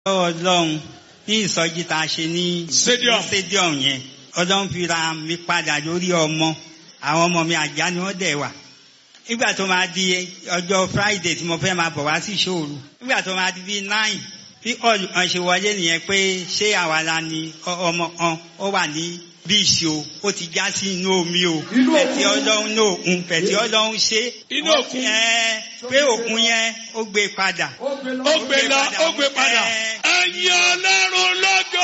ọlọ́run ní ìsọjí tá a ṣe ní Stadium. stadium yẹn ọlọ́run fi ra mi padà lórí ọmọ àwọn ọmọ mi àjá ni wọ́n dẹ̀ wà nígbà tó máa di ọjọ́ friday tí mo fẹ́ máa bọ̀ wá sí ìṣòro nígbà tó máa di bíi nine bí ọ̀n ṣe wọlé nìyẹn pé ṣé àwa la ni ọ- ọmọ kan ó wà ní bíìsì o ó ti já sí inú omi o Inú pẹ̀tì òkun. ọlọ́run ní òkun pẹ̀tì ọlọ́run ṣe Inú Wọ́n- òkun. ẹ, pé òkun yẹn ó gbé padà ó gbé lọ. ó gbé lọ ó gbé padà Ẹ. ẹ̀yin ọlọ́run lọ́gọ́.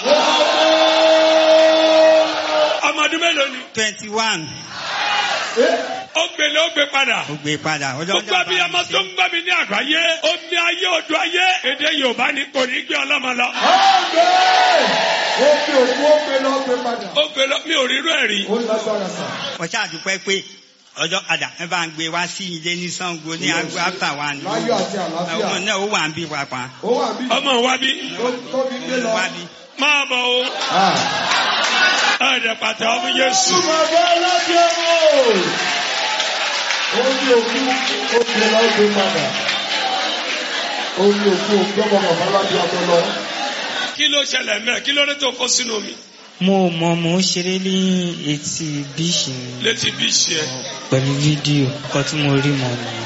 ọmọdún mélòó ni twenty one ó gbé lọ ó gbé padà. ó gbé padà ọlọ́run gbogbo abiyamọ tó ń gbọ́ mi ní àgbáyé omi ayé odò ayé èdè yorùbá ni kò ní gbé ọlọ́mọ lọ. ọ̀gbẹ́ ó gbé òkú ó gbé lọ ó gbé padà. ó gbé lọ mi ò rírú ẹ̀ rí. ó lágbára sà. wọ́n ṣàdúpẹ́ pé ọjọ́ padà ẹ bá ń gbé wá sí ilé ní Ṣàngó ní agbo after one láyọ̀ àti àlàáfíà. ọmọ náà ó wà ń bí pàápàá ó wà bí ọmọ wa bí tó tó fi gbé lọ. wá bí. máa bọ̀ o Ah. ẹ̀ẹ́dẹ̀ pàtẹ́ ọmọ yéṣu. Bàbá alájẹ o. Ó ní òkú ó gbé lọ ó gbé padà. Ó ní òkú òkú ọmọ bàbá alájẹ ọmọ lọ. kí ló ṣẹlẹ̀ mẹ́ kí ló dé tó kó sínú mi mo mọ mo ń ṣeré ní etí bíìsì ni létí bí ṣe ẹ. pẹ̀lú fídíò nǹkan tí mo rí mọ nìyẹn.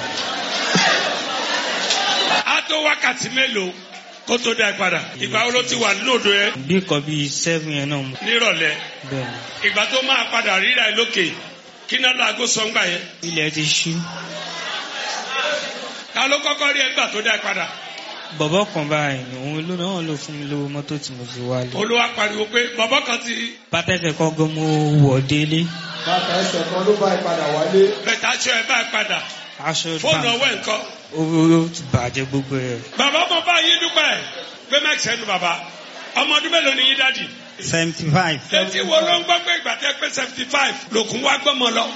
á tó wákàtí mélòó kó tó dá ẹ padà ìgbà wo ló ti wà nínú odò yẹn bí nǹkan bíi seven yẹn náà mo nírọ̀lẹ́ bẹ́ẹ̀ ìgbà tó máa padà ríra ẹ lókè kí náà láago sọ́ngbà yẹn ni ilẹ̀ ti ṣú ta ló kọ́kọ́ rí ẹ gbà tó dá ẹ padà bọ̀bọ̀ kan báyìí ni òun ló náà ló fún mi lówó mọ́tò tí mo fi wálé olúwa pariwo pé bàbá kan ti pátẹ́fẹ̀ kan gan mo wọ̀ délé Bàtà ẹsẹ̀ kan ló bá ìpadà wálé. bẹ̀tà aṣọ ẹ bá ẹ padà aṣọ fóònù ọwọ́ ẹ̀ nǹkan. ó ó ti bàjẹ́ gbogbo ẹ̀ bàbá mo bá yín dúpẹ́ pé mẹ́kì sẹ́nu bàbá ọmọ ọdún mélòó ni yín dádì. seventy five. etí wo ló ń gbọ́ pé ìgbà tẹ́ pé seventy five lòkùn wá gbọ́mọ lọ.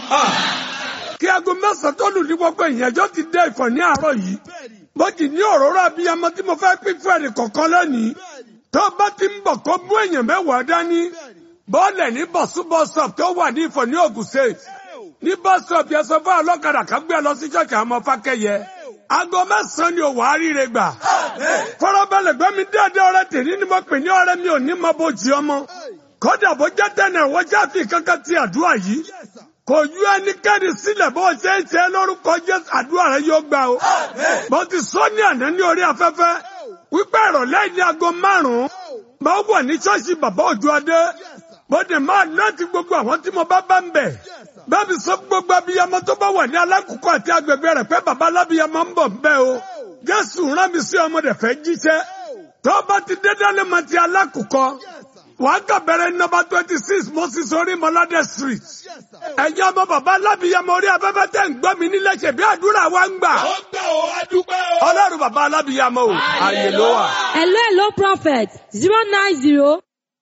kí aago mẹ́sàn-án tó lù ní gbogbo ìyànjọ́ ti dé ìfọ̀ ní àárọ̀ yìí bó ti ní òróró abiyamọ tí mo fẹ́ pín fún ẹnì kọ̀ọ̀kan lónìí tó bá ti ń bọ̀ kó mú èèyàn mẹ́wàá dání bọ́ọ̀lẹ̀ ní bọ̀súbọ̀sọ̀p tó wà ní ìfọ̀ ní Ògùn State ní bọ́sọ̀p yẹn sọ fún ọlọ́kadà kan gbé ẹ lọ sí ṣọ́ọ̀kì àwọn ọmọ fákẹ́yẹ aago mẹ́sàn-án ni òwò àríire gbà fọlọ́bẹ̀lẹ̀ gbẹ́mi dáadáa ọ̀rẹ́ tèmi ni mo pè ní ọ̀rẹ́ mi ò ní mọ bó jí ọmọ kódà bó jẹ́ tẹ̀nà wọ́n já fi kankan ti àdúrà yìí kò yú ẹnikẹ́ni sílẹ̀ bó ṣe ń ṣe lórúkọ Jésù àdúrà rẹ yóò gbà o. mo ti sọ ní àná ní orí afẹ́fẹ́ wípé ìrọ̀lẹ́ ní aago márùn-ún máa wà ní ṣọ́ọ̀ṣì bàbá òjò adé mo dẹ̀ máa láti gbogbo àwọn tí mo bá bá ń bẹ̀. bẹ́ẹ̀ni sọ fún gbogbo abiyamọ tó bá wà ní alákòókò àti agbègbè rẹ̀ pé bàbá alábiyamọ ń bọ̀ ń bẹ̀ o. Jésù rán mi sí ọmọdé fẹ́ jíṣẹ́ tó bá ti dé dálé mọ́ ti alákòókò wàá kà bẹ̀rẹ̀ nọ́mbà twenty six moses orí mọ́ládé street. ẹ̀yin ọmọ bàbá alábìyamọ orí afẹ́fẹ́ tẹ̀ ń gbọ́ mi nílẹ̀ ṣe bí àdúrà wa ń gbà. ó gbà ó adúpẹ́ o. ọlọ́run bàbá alábìyamọ o ààyè ló wà. Hello, hello, prophet. Zero nine zero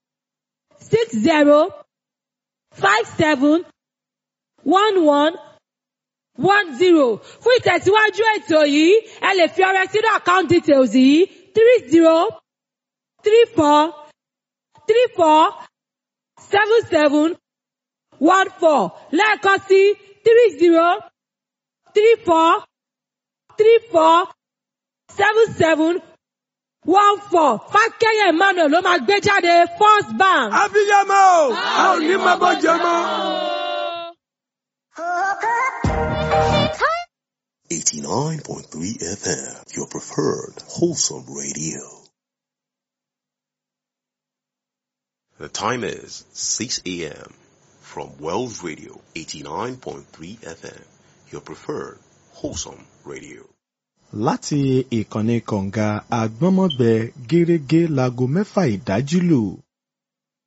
six zero five seven one one one zero. Fún ìtẹ̀síwájú ètò yìí, ẹ lè fi ọrẹ sínú account details yìí three zero three four three four seven seven one four lẹ́ẹ̀kan sí three zero three four three four seven seven one four fákẹ́yẹ emmanuel ló máa gbé jáde first bank. abiyamọ o a ò ní máa bọ́ jẹ mọ́. 89.3 FM, your preferred wholesome radio. The time is 6 a.m. from Wells Radio 89.3 FM, your preferred wholesome radio. láti ìkànnì kọ̀ǹga àgbọ́nmọ́gbẹ gẹ́rẹ́gẹ́ láago mẹ́fà ìdájí lù